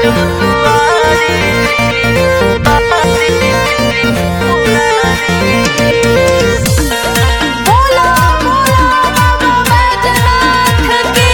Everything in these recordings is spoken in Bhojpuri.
बोला बोला बाबा बैजनाथ की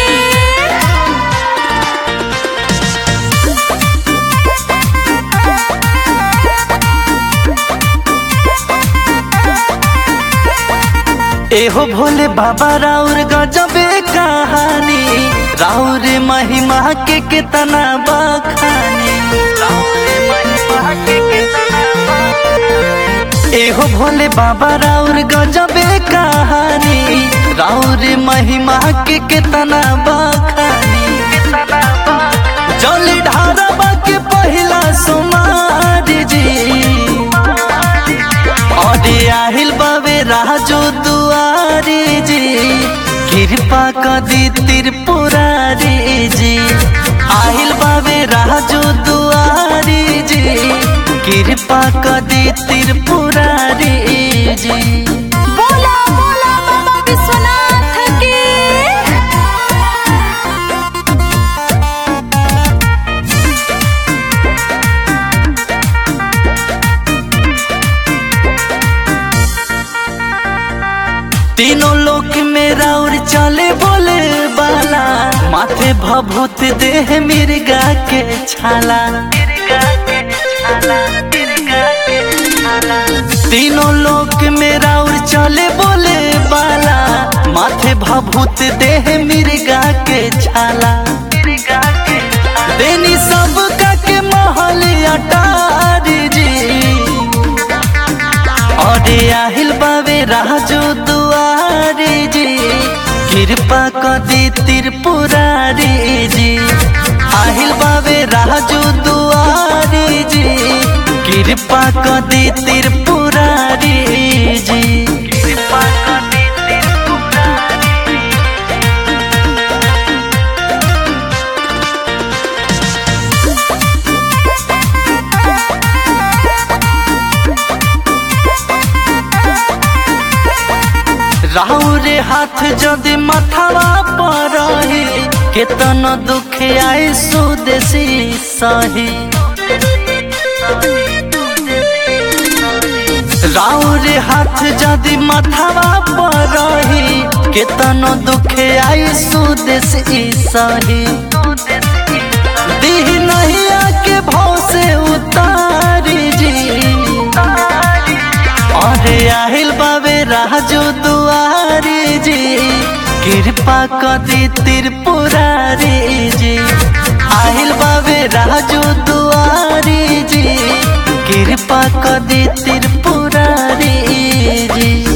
एहो भोले बाबा राउर गजबे कहानी राउर महिमा के कितना बखानी राउर महिमा के कितना बखानी। एहो भोले बाबा राउर गजबे कहानी राउर महिमा के कितना बखानी जल ढारबा के पहिला सुमार जी अरे आहिल बाबे राजो दुआरी जी कृपा कदी त्रिपुरारी जी आहिल बाबे राजो दुआरी जी कृपा कदी त्रिपुरारी जी बोला बोला बाबा विश्वनाथ की तीनों लोक में राउर चले बोले बाला माथे भभूत देह मिर्गा के छाला तीनों लोक में राउर चले बोले बाला माथे भभूत देह मिर्गा के छाला देनी सब का के महल अटार जी अरे आहिल बाबे राजो दुआरे जी कृपा कदी त्रिपुरारी जी आहिल बाबे राजो दुआरे जी कृपा कदी त्रिपुरारी जी कृपा कदी त्रिपुरारी राहुरे हाथ जदि मथवा पर रही केतन दुख आए सुदेशी सही राहुरे हाथ जदि मथवा पर रही केतन दुख आए सुदेशी सही दीह नहीं आके भाव से उतारी जी अरे आहिल बाबे राजो दुआरी जी कृपा कदी त्रिपुरारी जी आहिल बाबे राजो दुआरी जी कृपा कदी त्रिपुरारी जी